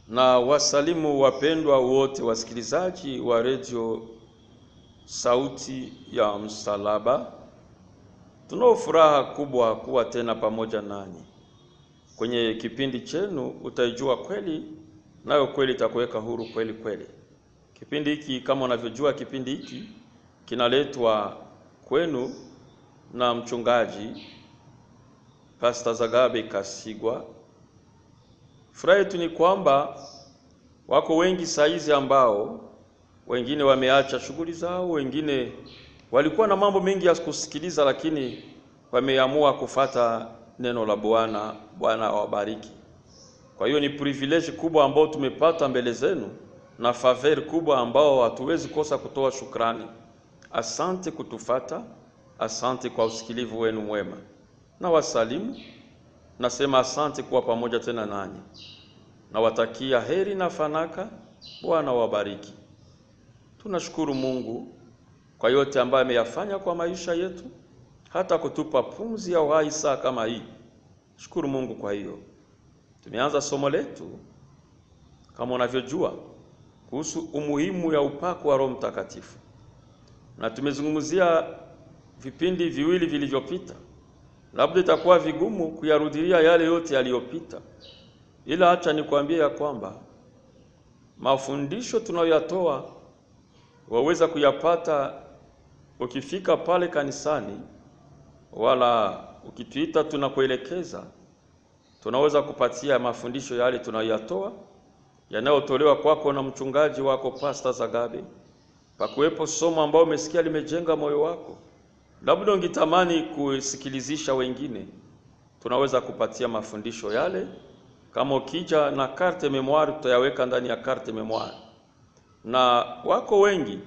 na wasalimu wapendwa wote wasikilizaji wa redio Sauti ya Msalaba. Tunao furaha kubwa kuwa tena pamoja nanyi kwenye kipindi chenu Utaijua Kweli, nayo kweli itakuweka huru kweli kweli. Kipindi hiki kama unavyojua, kipindi hiki kinaletwa kwenu na mchungaji Pastor Zagabe Kasigwa. Furaha yetu ni kwamba wako wengi saizi ambao wengine wameacha shughuli zao, wengine walikuwa na mambo mengi ya kusikiliza, lakini wameamua kufata neno la Bwana. Bwana awabariki. Kwa hiyo ni privilege kubwa ambao tumepata mbele zenu na favor kubwa ambao hatuwezi kosa kutoa shukrani. Asante kutufata, asante kwa usikilivu wenu mwema, na wasalimu nasema asante kuwa pamoja tena nanyi, nawatakia heri na fanaka. Bwana wabariki. Tunashukuru Mungu kwa yote ambayo ameyafanya kwa maisha yetu, hata kutupa pumzi ya uhai saa kama hii. Shukuru Mungu kwa hiyo. Tumeanza somo letu kama unavyojua kuhusu umuhimu ya upako wa Roho Mtakatifu, na tumezungumzia vipindi viwili vilivyopita. Labda itakuwa vigumu kuyarudilia yale yote yaliyopita, ila acha nikwambie ya kwamba mafundisho tunayoyatoa waweza kuyapata ukifika pale kanisani, wala ukituita tunakuelekeza, tunaweza kupatia mafundisho yale tunayoyatoa yanayotolewa kwako na mchungaji wako Pastor Zagabe. Pakuwepo somo ambao umesikia limejenga moyo wako, labda ungitamani kusikilizisha wengine, tunaweza kupatia mafundisho yale. Kama ukija na carte memoire, tutayaweka ndani ya carte memoire, na wako wengi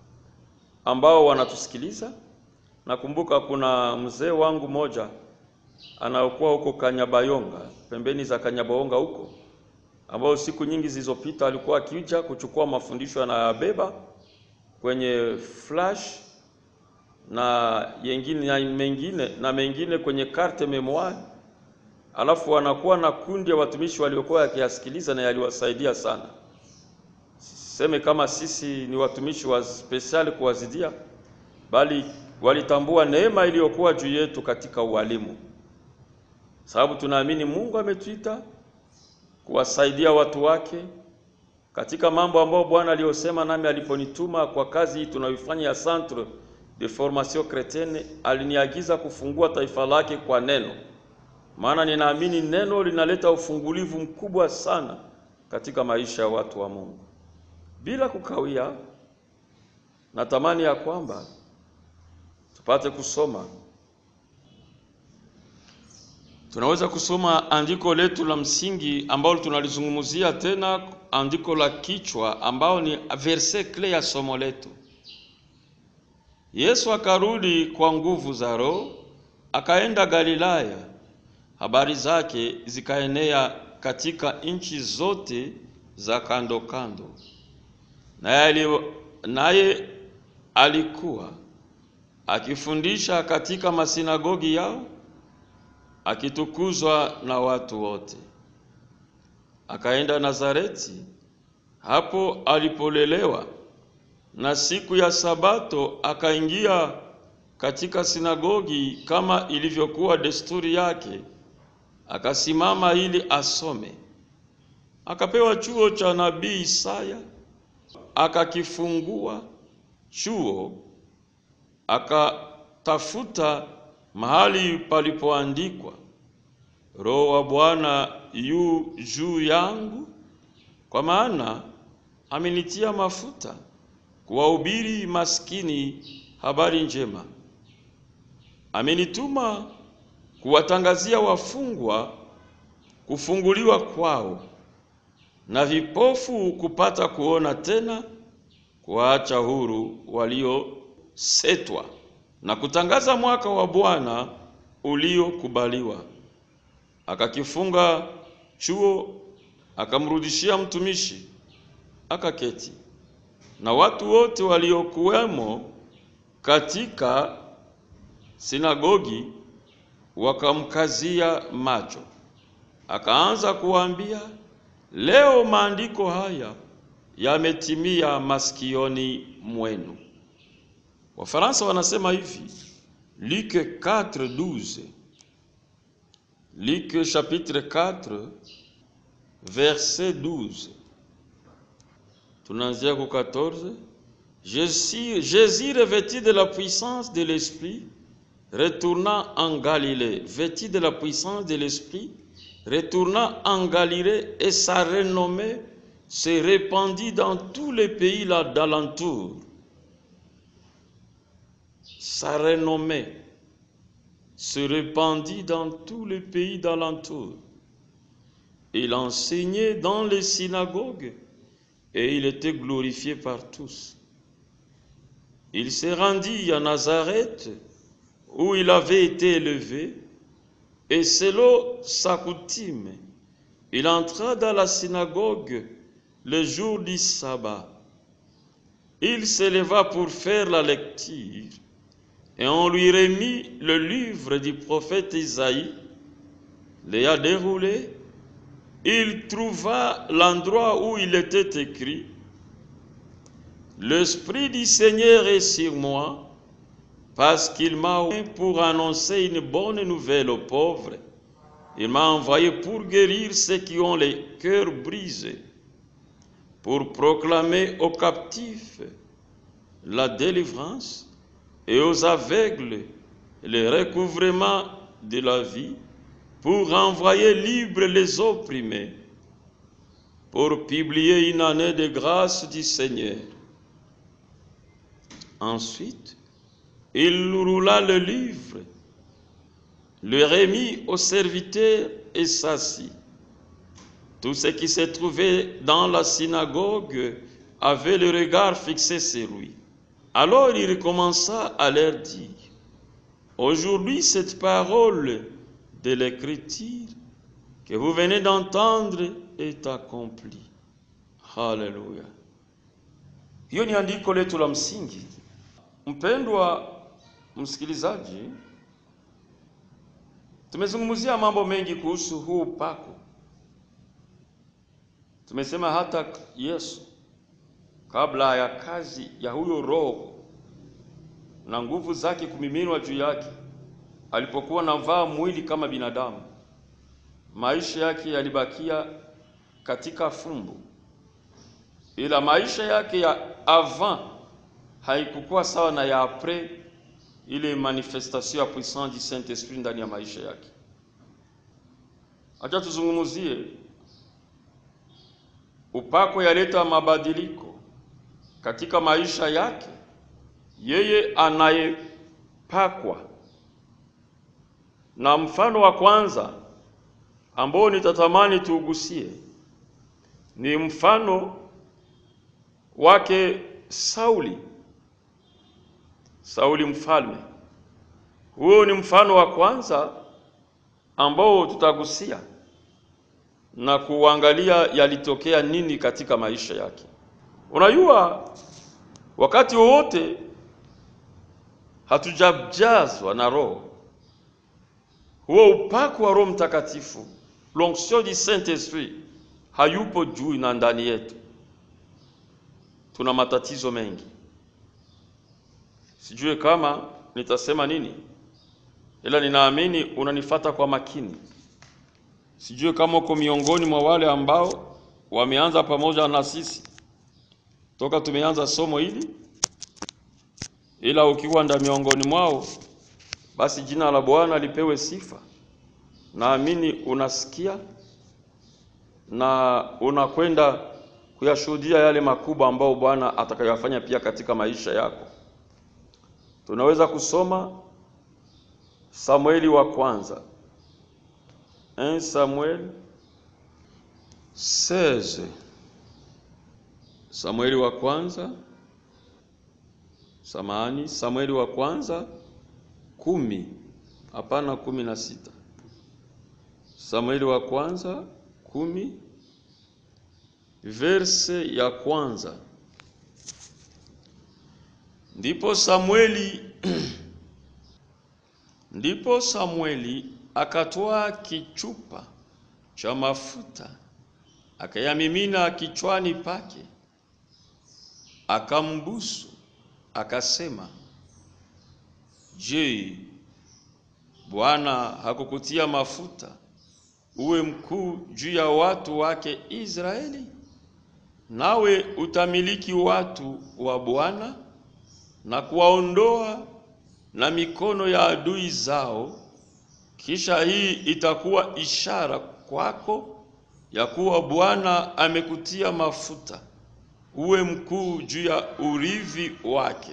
ambao wanatusikiliza. Nakumbuka kuna mzee wangu moja anaokuwa huko Kanyabayonga, pembeni za Kanyabayonga huko, ambao siku nyingi zilizopita alikuwa akija kuchukua mafundisho anayabeba kwenye flash na yengine na mengine na mengine kwenye carte memoire, alafu wanakuwa na kundi ya watumishi waliokuwa yakiyasikiliza na yaliwasaidia sana. Seme kama sisi ni watumishi wa spesiali kuwazidia, bali walitambua neema iliyokuwa juu yetu katika ualimu, sababu tunaamini Mungu ametuita kuwasaidia watu wake katika mambo ambayo Bwana aliyosema nami aliponituma kwa kazi hii tunayoifanya ya Centre de Formation Chrétienne, aliniagiza kufungua taifa lake kwa neno, maana ninaamini neno linaleta ufungulivu mkubwa sana katika maisha ya watu wa Mungu. Bila kukawia, natamani ya kwamba tupate kusoma. Tunaweza kusoma andiko letu la msingi ambalo tunalizungumzia tena, andiko la kichwa ambao ni verse clé ya somo letu. Yesu akarudi kwa nguvu za Roho, akaenda Galilaya. Habari zake zikaenea katika nchi zote za kando kando, naye naye alikuwa akifundisha katika masinagogi yao akitukuzwa na watu wote. Akaenda Nazareti, hapo alipolelewa, na siku ya Sabato akaingia katika sinagogi kama ilivyokuwa desturi yake, akasimama ili asome. Akapewa chuo cha nabii Isaya, akakifungua chuo, akatafuta mahali palipoandikwa, Roho wa Bwana yu juu yangu, kwa maana amenitia mafuta kuwahubiri maskini habari njema, amenituma kuwatangazia wafungwa kufunguliwa kwao, na vipofu kupata kuona tena, kuwaacha huru waliosetwa na kutangaza mwaka wa Bwana uliokubaliwa. Akakifunga chuo, akamrudishia mtumishi, akaketi. Na watu wote waliokuwemo katika sinagogi wakamkazia macho, akaanza kuwaambia, leo maandiko haya yametimia masikioni mwenu. Wafaransa wanasema hivi, Luc 4:12 Luc chapitre 4 verset 12 tunaanzia ku 14 Jésus, Jésus revêtu de la puissance de l'Esprit retourna en Galilée, vêtu de la puissance de l'Esprit, retourna en Galilée et sa renommée se répandit dans tous les pays là d'alentour. Sa renommée se répandit dans tous les pays d'alentour. Il enseignait dans les synagogues et il était glorifié par tous. Il se rendit à Nazareth où il avait été élevé et selon sa coutume, il entra dans la synagogue le jour du sabbat. Il s'éleva pour faire la lecture et on lui remit le livre du prophète Isaïe, l'ayant déroulé, il trouva l'endroit où il était écrit L'Esprit du Seigneur est sur moi, parce qu'il m'a oint pour annoncer une bonne nouvelle aux pauvres. Il m'a envoyé pour guérir ceux qui ont les cœurs brisés, pour proclamer aux captifs la délivrance et aux aveugles le recouvrement de la vie, pour envoyer libres les opprimés, pour publier une année de grâce du Seigneur. Ensuite, il roula le livre, le remit au serviteur et s'assit. Tous ceux qui se trouvaient dans la synagogue avaient le regard fixé sur lui. Alors il recommença à leur dire, Aujourd'hui cette parole de l'Écriture que vous venez d'entendre est accomplie. Haleluya! Hiyo ni andiko letu la msingi. Mpendwa msikilizaji, tumezungumzia mambo mengi kuhusu huu upako. Tumesema hata Yesu kabla ya kazi ya huyo Roho na nguvu zake kumiminwa juu yake, alipokuwa navaa mwili kama binadamu, maisha yake yalibakia katika fumbo, ila maisha yake ya avant haikukuwa sawa na ya apres ile manifestation ya puissance du Saint Esprit ndani ya maisha yake. Acha tuzungumzie upako yaleta mabadiliko katika maisha yake yeye anayepakwa. Na mfano wa kwanza ambao nitatamani tuugusie ni mfano wake Sauli. Sauli mfalme. Huo ni mfano wa kwanza ambao tutagusia na kuangalia yalitokea nini katika maisha yake. Unajua, wakati wowote hatujajazwa na Roho, huo upako wa Roho Mtakatifu, l'onction du Saint Esprit hayupo juu na ndani yetu, tuna matatizo mengi. Sijue kama nitasema nini, ila ninaamini unanifata kwa makini. Sijue kama uko miongoni mwa wale ambao wameanza pamoja na sisi toka tumeanza somo hili, ila ukiwa nda miongoni mwao, basi jina la Bwana lipewe sifa. Naamini unasikia na unakwenda kuyashuhudia yale makubwa ambayo Bwana atakayofanya pia katika maisha yako. Tunaweza kusoma Samueli wa kwanza 1 Samuel 16 Samueli wa kwanza samahani, Samueli wa kwanza kumi, hapana kumi na sita. Samueli wa kwanza kumi verse ya kwanza. Ndipo Samueli ndipo Samueli akatoa kichupa cha mafuta akayamimina kichwani pake, akambusu, akasema, Je, Bwana hakukutia mafuta uwe mkuu juu ya watu wake Israeli? Nawe utamiliki watu wa Bwana na kuwaondoa na mikono ya adui zao. Kisha hii itakuwa ishara kwako ya kuwa Bwana amekutia mafuta uwe mkuu juu ya urithi wake.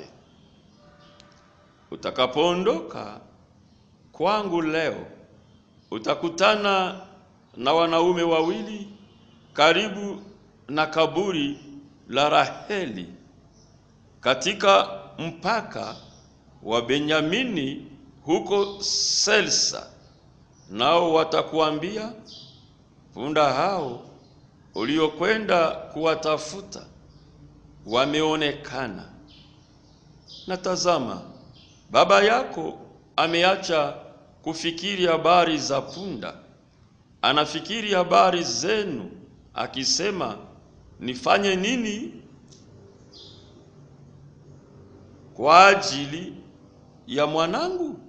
Utakapoondoka kwangu leo, utakutana na wanaume wawili karibu na kaburi la Raheli katika mpaka wa Benyamini huko Selsa, nao watakuambia, punda hao uliokwenda kuwatafuta wameonekana, na tazama, baba yako ameacha kufikiri habari za punda, anafikiri habari zenu, akisema, nifanye nini kwa ajili ya mwanangu?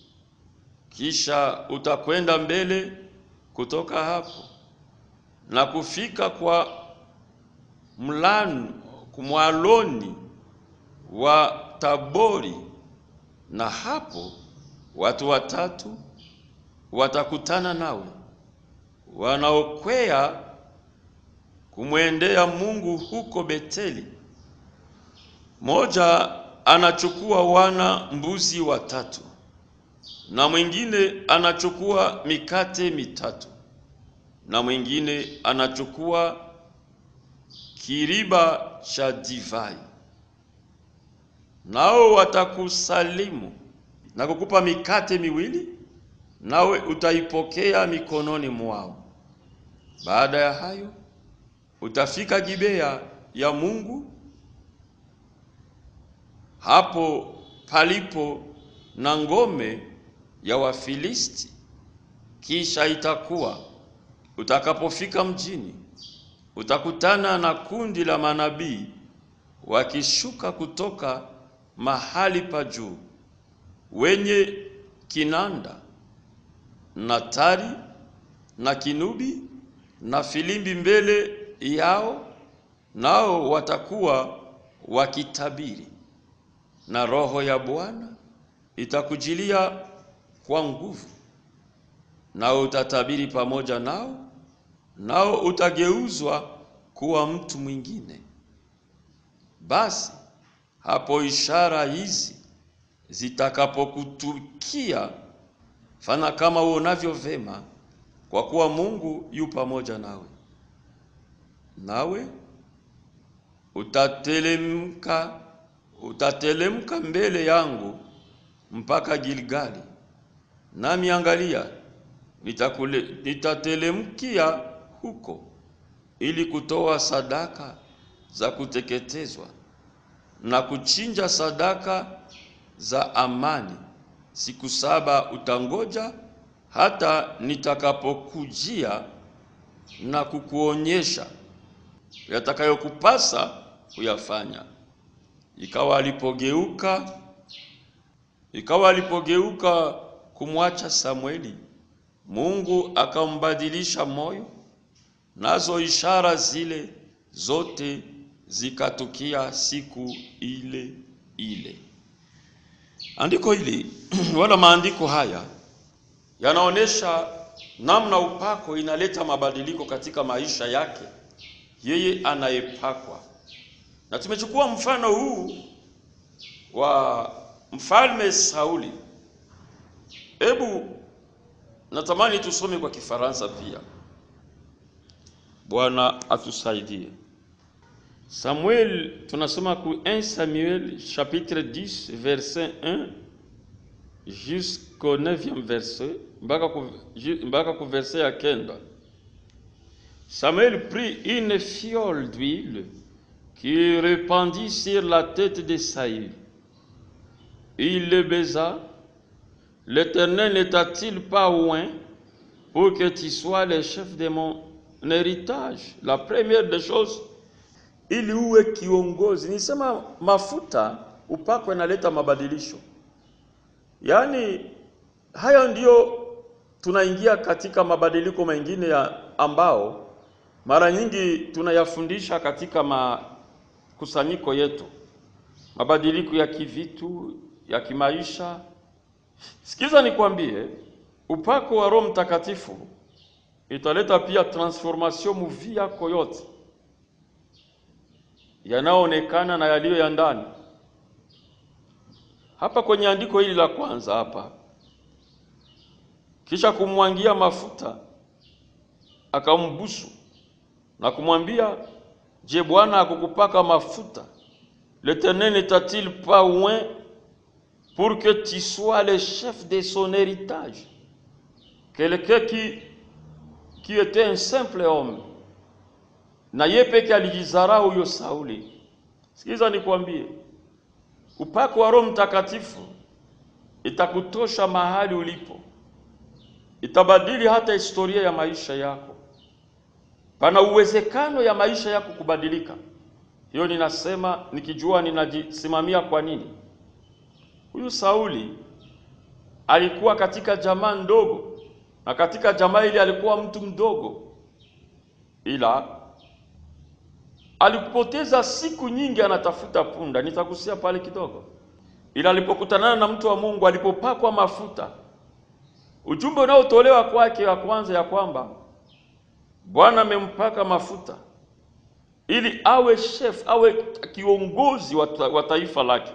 Kisha utakwenda mbele kutoka hapo na kufika kwa mlanu kumwaloni wa Tabori, na hapo watu watatu watakutana nawe wanaokwea kumwendea Mungu huko Beteli. Moja anachukua wana mbuzi watatu na mwingine anachukua mikate mitatu na mwingine anachukua kiriba cha divai. Nao watakusalimu na kukupa mikate miwili, nawe utaipokea mikononi mwao. Baada ya hayo utafika Gibea ya Mungu, hapo palipo na ngome ya Wafilisti. Kisha itakuwa utakapofika mjini, utakutana na kundi la manabii wakishuka kutoka mahali pa juu, wenye kinanda na tari na kinubi na filimbi mbele yao, nao watakuwa wakitabiri, na Roho ya Bwana itakujilia kwa nguvu, nao utatabiri pamoja nao, nao utageuzwa kuwa mtu mwingine. Basi hapo ishara hizi zitakapokutukia, fanya kama uonavyo vema, kwa kuwa Mungu yu pamoja nawe. Nawe utatelemka utatelemka mbele yangu mpaka Gilgali, nami angalia, nitakule nitatelemkia huko ili kutoa sadaka za kuteketezwa na kuchinja sadaka za amani. Siku saba utangoja hata nitakapokujia na kukuonyesha yatakayokupasa kuyafanya. Ikawa alipogeuka ikawa alipogeuka kumwacha Samweli, Mungu akambadilisha moyo, nazo ishara zile zote zikatukia siku ile ile. Andiko hili wala maandiko haya yanaonyesha namna upako inaleta mabadiliko katika maisha yake yeye anayepakwa, na tumechukua mfano huu wa mfalme Sauli. Hebu natamani tusome kwa Kifaransa pia. Bwana atusaidie. Samuel, tunasoma ku 1 Samuel chapitre 10 verset 1 jusqu'au 9e verset mpaka ku, mpaka ku verset ya kenda. Samuel prit une fiole d'huile qu'il répandit sur la tête de Saül. Il le baisa. L'Éternel n'était-il pas loin pour que tu sois le chef de mon un héritage. La première des choses, ili uwe kiongozi, nisema mafuta upako inaleta mabadilisho. Yaani hayo ndiyo tunaingia katika mabadiliko mengine ya ambao mara nyingi tunayafundisha katika makusanyiko yetu, mabadiliko ya kivitu, ya kimaisha. Sikiza nikwambie, upako wa Roho Mtakatifu italeta pia transformation muvi yako yote, yanayoonekana na yaliyo ya ndani. Hapa kwenye andiko hili la kwanza hapa, kisha kumwangia mafuta akambusu na kumwambia, je, Bwana akukupaka mafuta? L'Éternel n'est-il pas loin pour que tu sois le chef de son héritage? Quelqu'un qui, qui était un simple homme, na yeye peke alijizarau huyo Sauli. Sikiza nikwambie, upako wa Roho Mtakatifu itakutosha mahali ulipo, itabadili hata historia ya maisha yako. Pana uwezekano ya maisha yako kubadilika. Hiyo ninasema nikijua ninajisimamia. Kwa nini? Huyu Sauli alikuwa katika jamaa ndogo, na katika jamaa ile alikuwa mtu mdogo, ila alipoteza siku nyingi anatafuta punda. Nitagusia pale kidogo, ila alipokutanana na mtu wa Mungu, alipopakwa mafuta, ujumbe unaotolewa kwake wa kwanza ya kwamba Bwana amempaka mafuta ili awe chef, awe kiongozi wa taifa lake.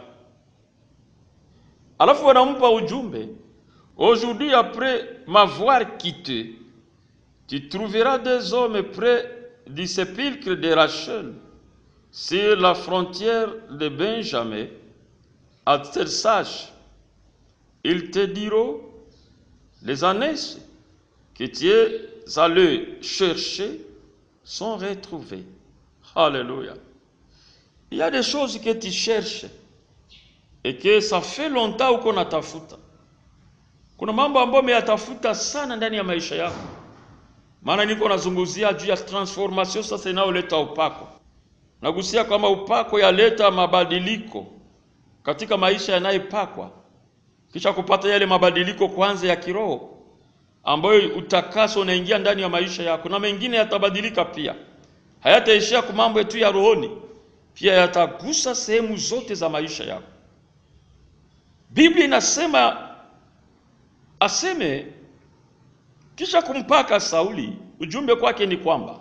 Alafu wanampa ujumbe, aujourd'hui après m'avoir quitté tu trouveras des hommes près du sépulcre de Rachel sur la frontière de Benjamin à Tersach. Ils te diront les ânesses que tu es allé chercher sont retrouvées. Alléluia. Il y a des choses que tu cherches et que ça fait longtemps uko natafuta. Kuna mambo ambayo umeyatafuta sana ndani ya maisha yako, maana niko nazungumzia juu ya transformation sasa inayoleta upako. Nagusia kama upako yaleta mabadiliko katika maisha yanayopakwa, kisha kupata yale mabadiliko kwanza ya kiroho ambayo utakaso unaingia ndani ya maisha yako, na mengine yatabadilika pia hayataishia kwa mambo tu ya rohoni, pia yatagusa sehemu zote za maisha yako. Biblia inasema aseme, kisha kumpaka Sauli, ujumbe kwake ni kwamba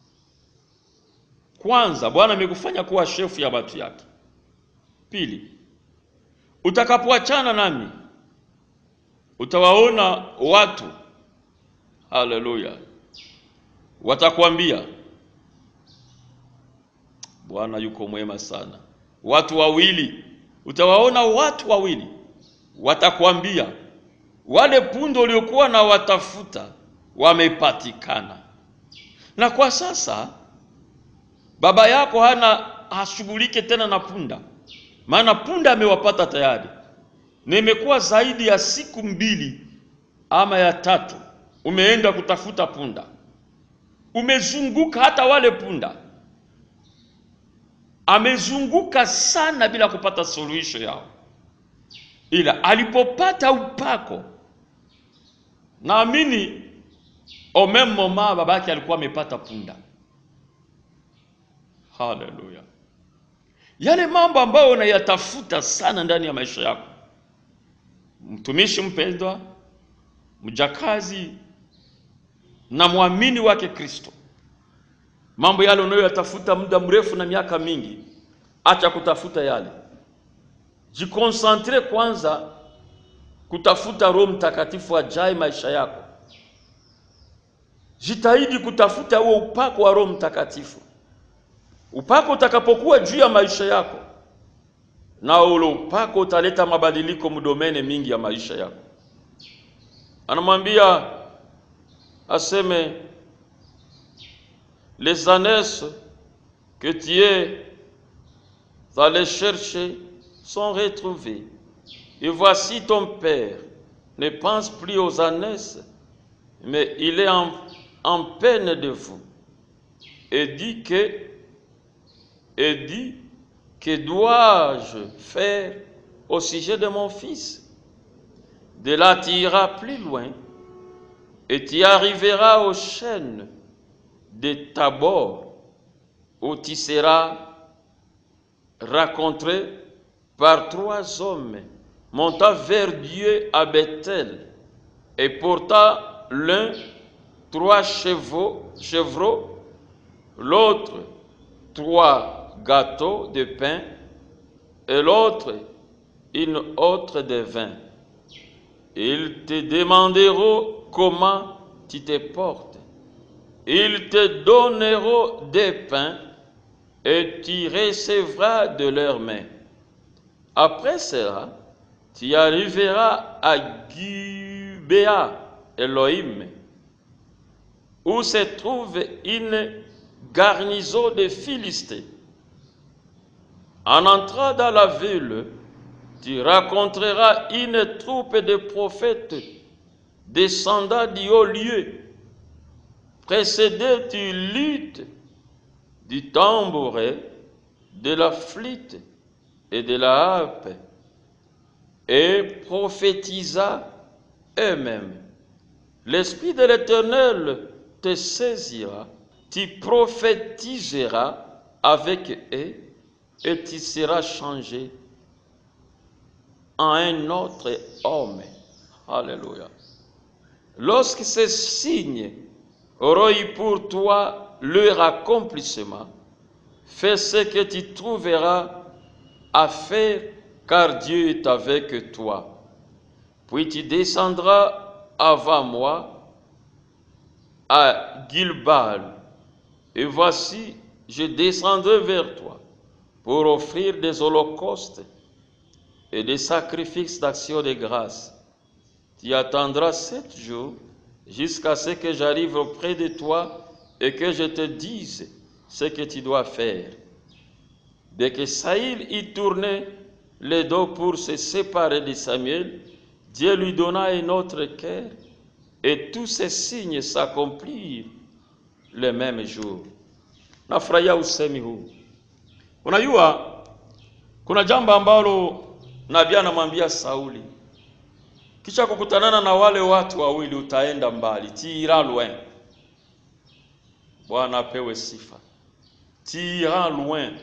kwanza, Bwana amekufanya kuwa shefu ya watu yake. Pili, utakapoachana nami utawaona watu, haleluya, watakwambia Bwana yuko mwema sana. Watu wawili utawaona, watu wawili watakwambia, wale pundo uliokuwa na watafuta wamepatikana. Na kwa sasa baba yako hana hashughulike tena na punda, maana punda amewapata tayari, na imekuwa zaidi ya siku mbili ama ya tatu umeenda kutafuta punda, umezunguka hata wale punda amezunguka sana bila kupata suluhisho yao, ila alipopata upako, naamini omemoma babake alikuwa amepata punda. Haleluya! Yale mambo ambayo unayatafuta sana ndani ya maisha yako, mtumishi mpendwa, mjakazi na mwamini wake Kristo mambo yale unayoyatafuta muda mrefu na miaka mingi, acha kutafuta yale, jikonsantre kwanza kutafuta Roho Mtakatifu ajae maisha yako. Jitahidi kutafuta huo upako wa Roho Mtakatifu. Upako utakapokuwa juu ya maisha yako, na ule upako utaleta mabadiliko mdomene mingi ya maisha yako. Anamwambia aseme les ânesses que tu es allé chercher sont retrouvées. Et voici ton père ne pense plus aux ânesses, mais il est en, en peine de vous. et dit que et dit que dois-je faire au sujet de mon fils De là tu iras plus loin et tu arriveras aux chaînes de Tabor où tu seras rencontré par trois hommes montant vers Dieu à Bethel et portant l'un trois chevaux, chevreaux, l'autre trois gâteaux de pain et l'autre une autre de vin. Ils te demanderont comment tu te portes. Ils te donneront des pains et tu recevras de leurs mains. Après cela, tu arriveras à Gubea Elohim, où se trouve une garnison de Philistins. En entrant dans la ville, tu rencontreras une troupe de prophètes descendant du haut lieu. Précédé du lutte, du tambouret, de la flûte et de la harpe, et prophétisa eux-mêmes. L'Esprit de l'Éternel te saisira, tu prophétiseras avec eux, et tu seras changé en un autre homme. Alléluia. Lorsque ces signes auront eu pour toi leur accomplissement, fais ce que tu trouveras à faire, car Dieu est avec toi. Puis tu descendras avant moi à Gilbal, et voici, je descendrai vers toi pour offrir des holocaustes et des sacrifices d'action de grâce. Tu attendras sept jours jusqu'à ce que j'arrive auprès de toi et que je te dise ce que tu dois faire. Dès que Saïl y tournait le dos pour se séparer de Samuel, Dieu lui donna un autre cœur et tous ces signes s'accomplirent le même jour. Nafurahia usemi huu. Unajua kuna jambo ambalo nabii anamwambia Sauli, kisha kukutanana na wale watu wawili utaenda mbali. Tira loin. Bwana apewe sifa. Tira loin.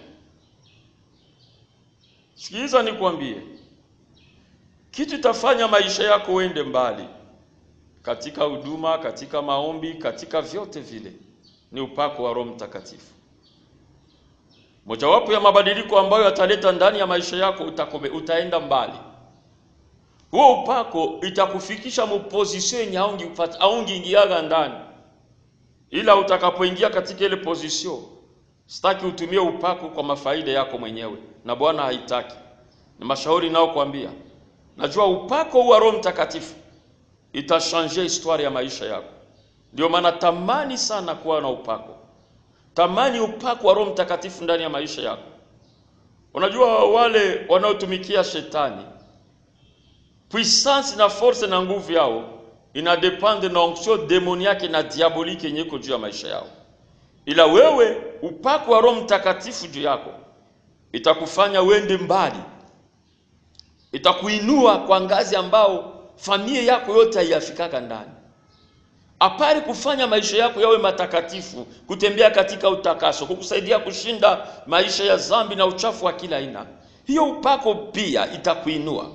Sikiliza nikwambie, kitu itafanya maisha yako uende mbali katika huduma, katika maombi, katika vyote vile ni upako wa Roho Mtakatifu. Mojawapo ya mabadiliko ambayo ataleta ndani ya maisha yako utakome, utaenda mbali. Huo upako itakufikisha mupozisio yenye aungiingiaga ndani, ila utakapoingia katika ile pozisio, sitaki utumie upako kwa mafaida yako mwenyewe, na Bwana haitaki. Ni mashauri nao kuambia, najua upako wa Roho Mtakatifu itashanje historia ya maisha yako. Ndio maana tamani sana kuwa na upako tamani upako wa Roho Mtakatifu ndani ya maisha yako. Unajua wale wanaotumikia shetani, puissance na force na nguvu yao ina depende na onction demoniaque na diabolique yenye iko juu ya maisha yao, ila wewe upako wa Roho Mtakatifu juu yako itakufanya uende mbali, itakuinua kwa ngazi ambao familia yako yote haiyafikaka ndani apari kufanya maisha yako yawe matakatifu, kutembea katika utakaso, kukusaidia kushinda maisha ya dhambi na uchafu wa kila aina. Hiyo upako pia itakuinua.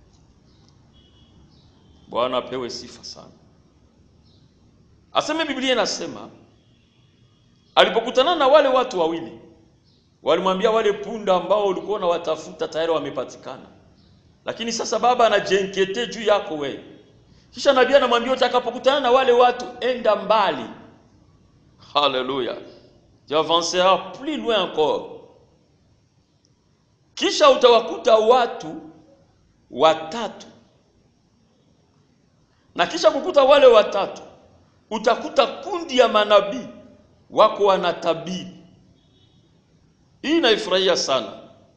Bwana apewe sifa sana. Aseme Biblia inasema alipokutana na wale watu wawili, walimwambia wale punda ambao ulikuwa unawatafuta tayari wamepatikana, lakini sasa baba anajenkete juu yako wewe kisha nabii anamwambia utakapokutana na wale watu enda mbali. Haleluya, tu avanceras plus loin encore. Kisha utawakuta watu watatu, na kisha kukuta wale watatu utakuta kundi ya manabii wako wanatabiri. Hii naifurahia sana.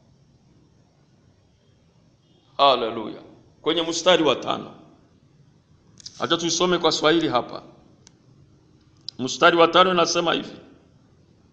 Haleluya, kwenye mstari wa tano Acha tuisome kwa Swahili hapa. Mstari wa tano inasema hivi: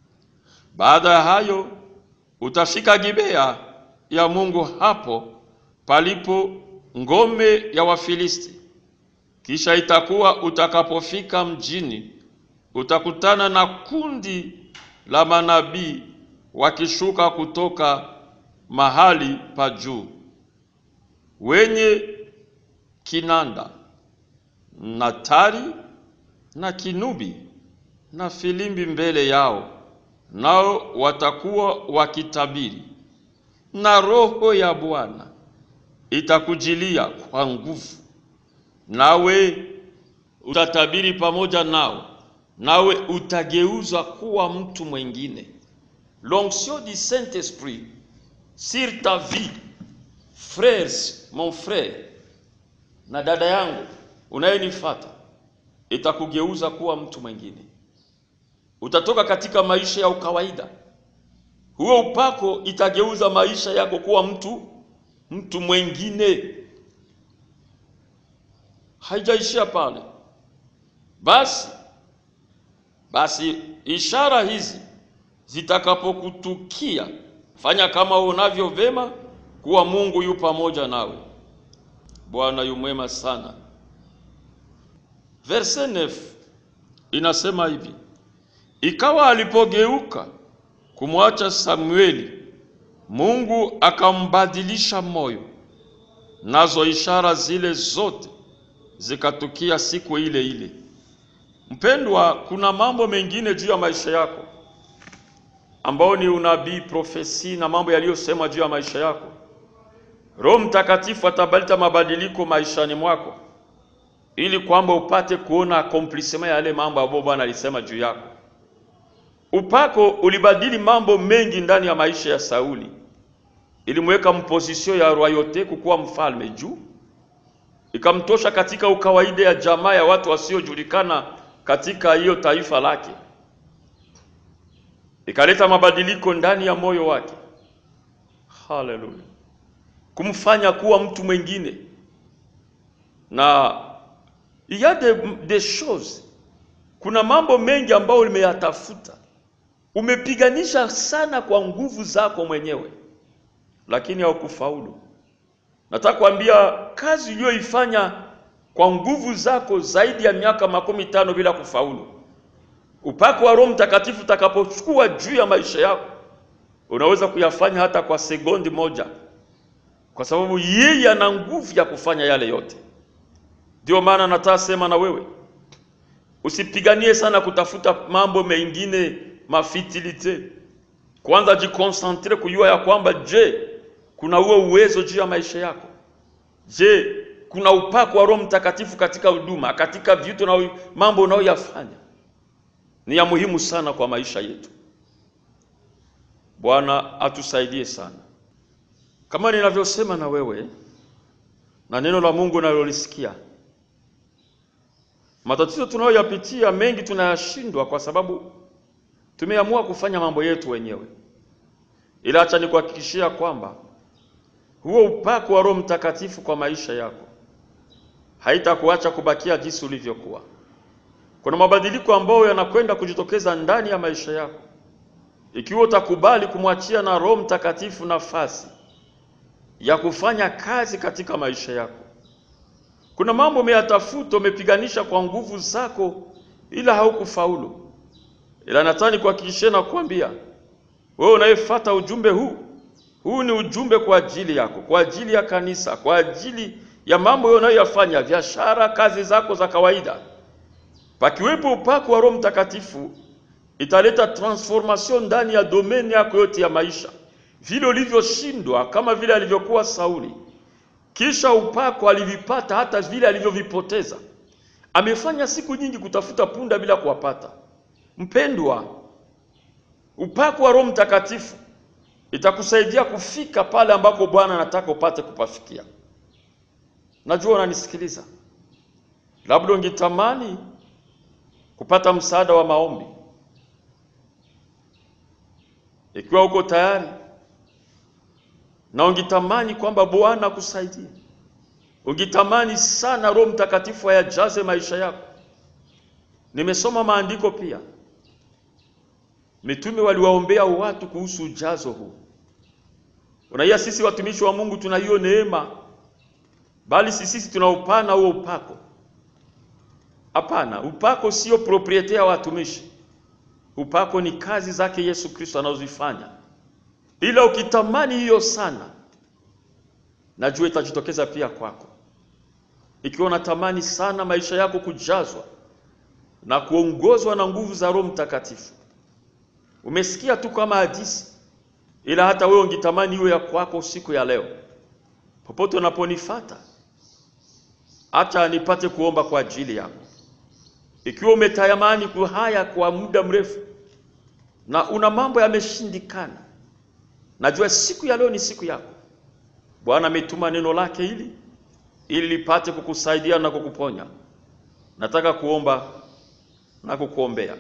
Baada ya hayo utafika Gibea ya Mungu, hapo palipo ngome ya Wafilisti. Kisha itakuwa utakapofika mjini, utakutana na kundi la manabii wakishuka kutoka mahali pa juu, wenye kinanda na tari na kinubi na filimbi mbele yao, nao watakuwa wakitabiri, na Roho ya Bwana itakujilia kwa nguvu, nawe utatabiri pamoja nao, nawe utageuzwa kuwa mtu mwingine. L'onction du Saint-Esprit sur ta vie, frères, mon frère na dada yangu unayenifuata, itakugeuza kuwa mtu mwingine. Utatoka katika maisha ya ukawaida, huo upako itageuza maisha yako kuwa mtu mtu mwingine. Haijaishia pale basi. Basi ishara hizi zitakapokutukia, fanya kama unavyo vema kuwa Mungu yu pamoja nawe. Bwana yu mwema sana. Verse 9 inasema hivi: ikawa alipogeuka kumwacha Samueli, Mungu akambadilisha moyo, nazo ishara zile zote zikatukia siku ile ile. Mpendwa, kuna mambo mengine juu ya maisha yako ambao ni unabii, profesi na mambo yaliyosemwa juu ya maisha yako. Roho Mtakatifu atabaleta mabadiliko maishani mwako ili kwamba upate kuona accomplissement ya yale mambo ambayo Bwana alisema juu yako. Upako ulibadili mambo mengi ndani ya maisha ya Sauli, ilimweka mpozisio ya royauté kukuwa mfalme juu, ikamtosha katika ukawaida ya jamaa ya watu wasiojulikana katika hiyo taifa lake, ikaleta mabadiliko ndani ya moyo wake. Haleluya, kumfanya kuwa mtu mwingine na il y a des, des choses, kuna mambo mengi ambayo umeyatafuta, umepiganisha sana kwa nguvu zako mwenyewe, lakini haukufaulu. Nataka kuambia kazi uliyoifanya kwa nguvu zako zaidi ya miaka makumi tano bila kufaulu, upako wa Roho Mtakatifu utakapochukua juu ya maisha yako, unaweza kuyafanya hata kwa sekondi moja, kwa sababu yeye ana nguvu ya kufanya yale yote. Ndio maana nataka sema na wewe usipiganie sana kutafuta mambo mengine mafitilite. Kwanza jikonsantre kujua ya kwamba, je, kuna huo uwezo juu ya maisha yako? Je, kuna upako wa Roho Mtakatifu katika huduma, katika vitu na mambo unayoyafanya? Ni ya muhimu sana kwa maisha yetu. Bwana atusaidie sana, kama ninavyosema na wewe na neno la Mungu nalolisikia Matatizo tunayoyapitia mengi tunayashindwa kwa sababu tumeamua kufanya mambo yetu wenyewe, ila acha nikuhakikishia kwamba huo upako wa Roho Mtakatifu kwa maisha yako haitakuacha kubakia jinsi ulivyokuwa. Kuna mabadiliko ambayo yanakwenda kujitokeza ndani ya maisha yako ikiwa utakubali kumwachia na Roho Mtakatifu nafasi ya kufanya kazi katika maisha yako. Kuna mambo umeyatafuta, umepiganisha kwa nguvu zako, ila haukufaulu. Ila nataka kuhakikishia na kuambia wewe unayefuata ujumbe huu, huu ni ujumbe kwa ajili yako, kwa ajili ya kanisa, kwa ajili ya mambo unayoyafanya, biashara, kazi zako za kawaida. Pakiwepo upako wa Roho Mtakatifu, italeta transformation ndani ya domeni yako yote ya maisha, vile ulivyoshindwa, kama vile alivyokuwa Sauli kisha upako alivipata hata vile alivyovipoteza. Amefanya siku nyingi kutafuta punda bila kuwapata. Mpendwa, upako wa Roho Mtakatifu itakusaidia kufika pale ambako Bwana anataka upate kupafikia. Najua unanisikiliza, labda ungetamani kupata msaada wa maombi. Ikiwa uko tayari na ungitamani kwamba Bwana akusaidie, ungitamani sana Roho Mtakatifu ayajaze maisha yako. Nimesoma maandiko pia Mitume waliwaombea watu kuhusu ujazo huu. Unaiya, sisi watumishi wa Mungu tuna hiyo neema, bali si sisi tunaupana huo upako. Hapana, upako sio propriete ya watumishi. Upako ni kazi zake Yesu Kristo anazozifanya, ila ukitamani hiyo sana, najua itajitokeza pia kwako. Ikiwa unatamani sana maisha yako kujazwa na kuongozwa na nguvu za Roho Mtakatifu, umesikia tu kama hadithi, ila hata wewe ungetamani iwe ya kwako siku ya leo. Popote unaponifata, acha nipate kuomba kwa ajili yako. Ikiwa umetayamani haya kwa muda mrefu na una mambo yameshindikana, najua siku ya leo ni siku yako. Bwana ametuma neno lake hili ili lipate kukusaidia na kukuponya. Nataka kuomba na kukuombea.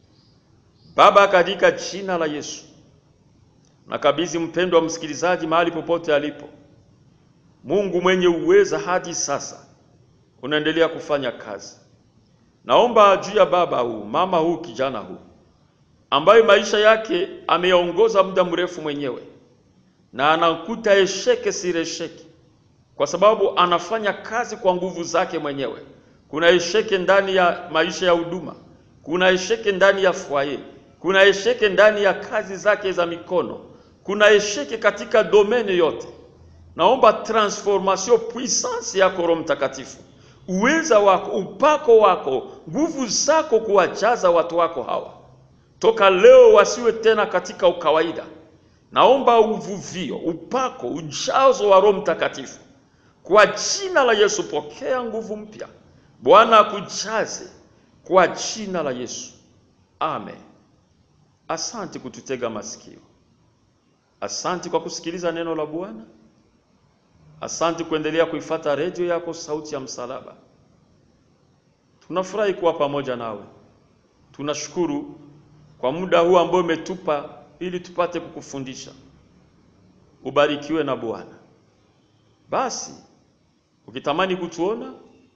Baba, katika jina la Yesu, nakabidhi mpendwa msikilizaji mahali popote alipo. Mungu mwenye uweza, hadi sasa unaendelea kufanya kazi. Naomba juu ya baba huu, mama huu, kijana huu ambaye maisha yake ameyaongoza muda mrefu mwenyewe na anakuta esheke siresheki, kwa sababu anafanya kazi kwa nguvu zake mwenyewe. Kuna esheke ndani ya maisha ya huduma, kuna esheke ndani ya fwaye, kuna esheke ndani ya kazi zake za mikono, kuna esheke katika domene yote. Naomba transformation puissance yako Roho Mtakatifu, uweza wako, upako wako, nguvu zako kuwajaza watu wako hawa toka leo, wasiwe tena katika ukawaida. Naomba uvuvio, upako, ujazo wa Roho Mtakatifu kwa jina la Yesu. Pokea nguvu mpya, Bwana akujaze kwa jina la Yesu, amen. Asante kututega masikio, asante kwa kusikiliza neno la Bwana. Asante kuendelea kuifata redio yako Sauti ya Msalaba. Tunafurahi kuwa pamoja nawe, tunashukuru kwa muda huu ambao umetupa ili tupate kukufundisha. Ubarikiwe na Bwana. Basi ukitamani kutuona,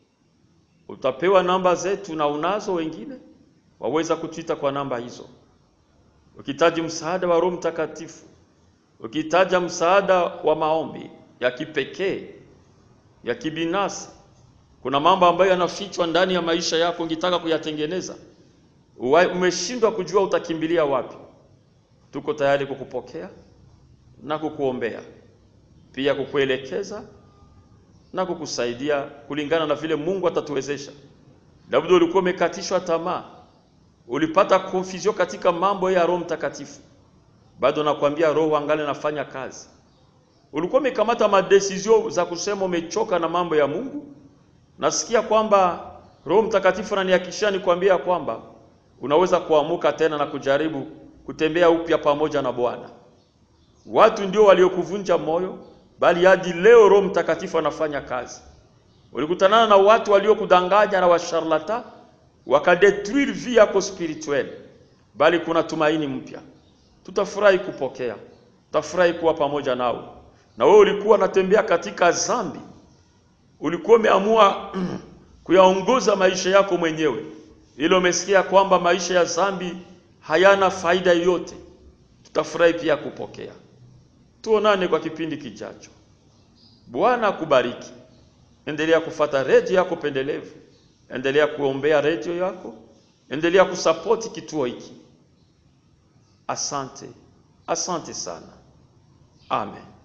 utapewa namba zetu, na unazo wengine waweza kutuita kwa namba hizo. Ukihitaji msaada wa Roho Mtakatifu, ukihitaji msaada wa maombi ya kipekee ya kibinafsi, kuna mambo ambayo yanafichwa ndani ya maisha yako, ungetaka kuyatengeneza, umeshindwa kujua utakimbilia wapi, tuko tayari kukupokea na kukuombea, pia kukuelekeza na kukusaidia kulingana na vile Mungu atatuwezesha. Labda ulikuwa umekatishwa tamaa, ulipata confusion katika mambo ya Roho Mtakatifu, bado nakwambia Roho angali nafanya kazi ulikuwa umekamata madesizio za kusema umechoka na mambo ya Mungu. Nasikia kwamba Roho Mtakatifu ananihakikishia nikwambia kwamba unaweza kuamuka tena na kujaribu kutembea upya pamoja na Bwana. Watu ndio waliokuvunja moyo, bali hadi leo Roho Mtakatifu anafanya kazi. Ulikutanana na watu waliokudanganya na washarlata, wakadetruire vie yako spirituel, bali kuna tumaini mpya. Tutafurahi kupokea, tutafurahi kuwa pamoja nawe na wewe ulikuwa unatembea katika dhambi, ulikuwa umeamua kuyaongoza maisha yako mwenyewe, ili umesikia kwamba maisha ya dhambi hayana faida yoyote, tutafurahi pia kupokea. Tuonane kwa kipindi kijacho. Bwana akubariki. Endelea kufata redio yako pendelevu, endelea kuombea redio yako, endelea kusapoti kituo hiki. Asante, asante sana. Amen.